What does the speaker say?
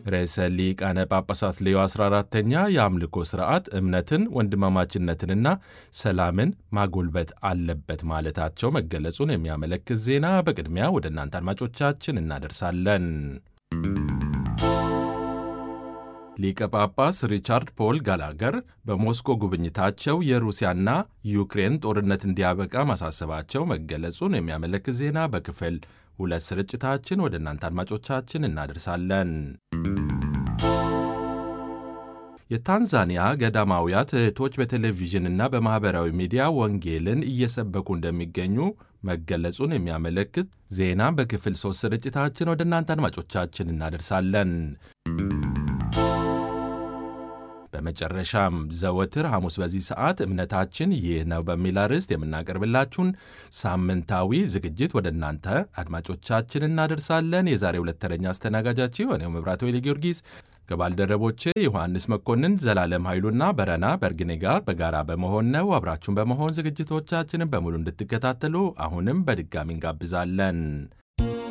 ርዕሰ ሊቃነ ጳጳሳት ሌዮ 14ተኛ የአምልኮ ሥርዓት እምነትን፣ ወንድማማችነትንና ሰላምን ማጎልበት አለበት ማለታቸው መገለጹን የሚያመለክት ዜና በቅድሚያ ወደ እናንተ አድማጮቻችን እናደርሳለን። ሊቀ ጳጳስ ሪቻርድ ፖል ጋላገር በሞስኮ ጉብኝታቸው የሩሲያና ዩክሬን ጦርነት እንዲያበቃ ማሳሰባቸው መገለጹን የሚያመለክት ዜና በክፍል ሁለት ስርጭታችን ወደ እናንተ አድማጮቻችን እናደርሳለን። የታንዛኒያ ገዳማውያት እህቶች በቴሌቪዥንና በማኅበራዊ ሚዲያ ወንጌልን እየሰበኩ እንደሚገኙ መገለጹን የሚያመለክት ዜና በክፍል ሦስት ስርጭታችን ወደ እናንተ አድማጮቻችን እናደርሳለን። በመጨረሻም ዘወትር ሐሙስ በዚህ ሰዓት እምነታችን ይህ ነው በሚል አርዕስት የምናቀርብላችሁን ሳምንታዊ ዝግጅት ወደ እናንተ አድማጮቻችን እናደርሳለን። የዛሬ ሁለት ተረኛ አስተናጋጃችሁ እኔው መብራት ወይሌ ጊዮርጊስ ከባልደረቦቼ ዮሐንስ መኮንን፣ ዘላለም ኃይሉና በረና በርግኔ ጋር በጋራ በመሆን ነው። አብራችሁን በመሆን ዝግጅቶቻችንን በሙሉ እንድትከታተሉ አሁንም በድጋሚ እንጋብዛለን።